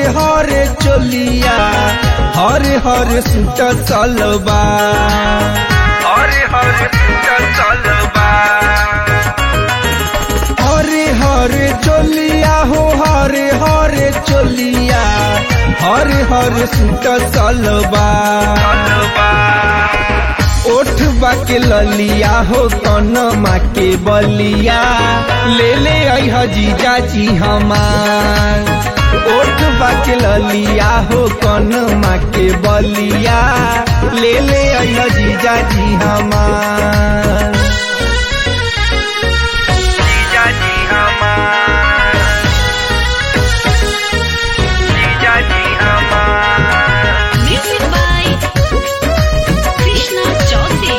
हरे चोलिया हरे हरे सूट चलबा हरे हरे सूट चलबा हरे हरे चोलिया हो हरे हरे चोलिया हरे हरे सूट चलबा ओठ बाके ललिया हो कनमा के बलिया ले ले आई जीजा जी हमार ओठ बाके ललिया हो कनमा के बलिया ले ले आई जीजा जी हमार जीजा जी हमार जीजा जी हमार Music by Krishna Jyoti.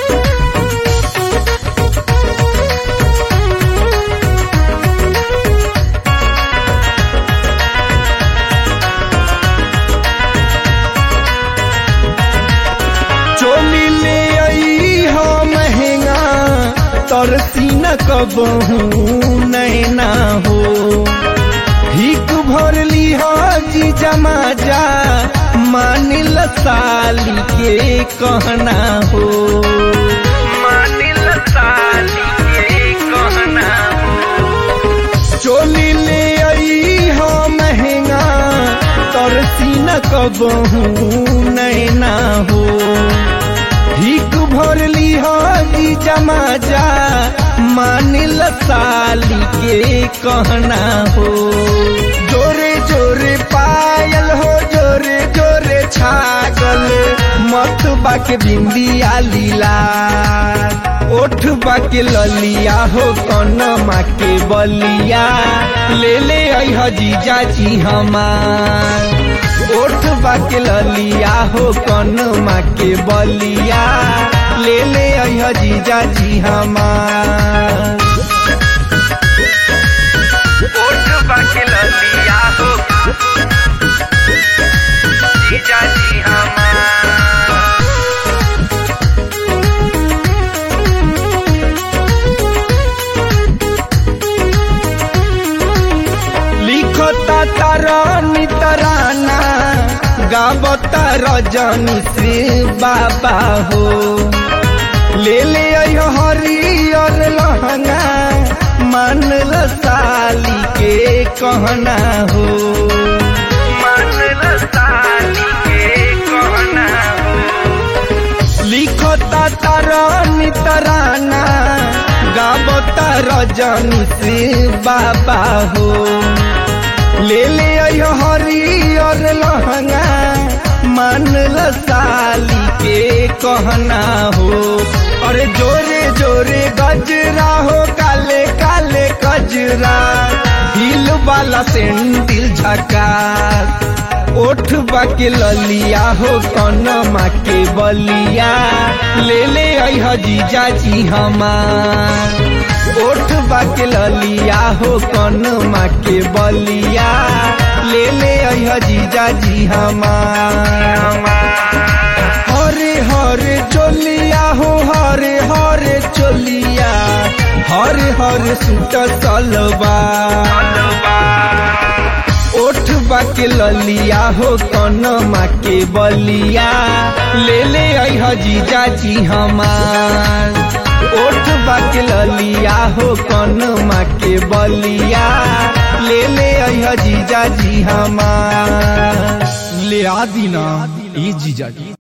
चोली ले आई हो महंगा तरसी न कबहू नैना हो हिक भर ली हो जी जमा जा मानिल साली के कहना हो मानिल साली के कहना हो चोली ले आई हो महंगा तरसी न कबहू नैना हो हिक भर ली हो जी जमा जा मानिल साली के कहना हो जोरे जोरे पायल हो जोरे जोरे छागल मत बाके बिंदिया लीला ओठ बाके ललिया हो कनमा के बलिया ले ले आई जीजा जी हमार ओठ बाके ललिया हो कनमा के बलिया ले ले आई जीजा जी हमार ओठ बाके ललिया हो जीजा जी हमार लिखता तरनी तराना गावता रजनी से बाबा हो ले ले आइयो हरियर लहंगा मानल साली के कहना हो मानल साली के कहना हो लिखता तरनी तराना गावता रजनी से बाबा हो ले ले आइयो हरियर लहंगा मानल साली के कहना हो अरे जोरे जोरे गजरा हो काले काले गजरा हिल वाला सेंडिल झका ओठ बाके ललिया हो कनमा के बलिया ले ले आई जीजा जी हमार ओठ बाके ललिया हो कनमा के बलिया ले ले आई जीजा जी हमार हरे हरे चोलिया हो हरे हरे चोलिया हरे हरे सूट चलबा ओठ बाके ललिया हो कनमा के बलिया ले ले आई जीजा जी हमार ओठ बाके ललिया हो कनमा के बलिया ले ले आई जीजा जी हमार ले आदि ना ई जीजा जी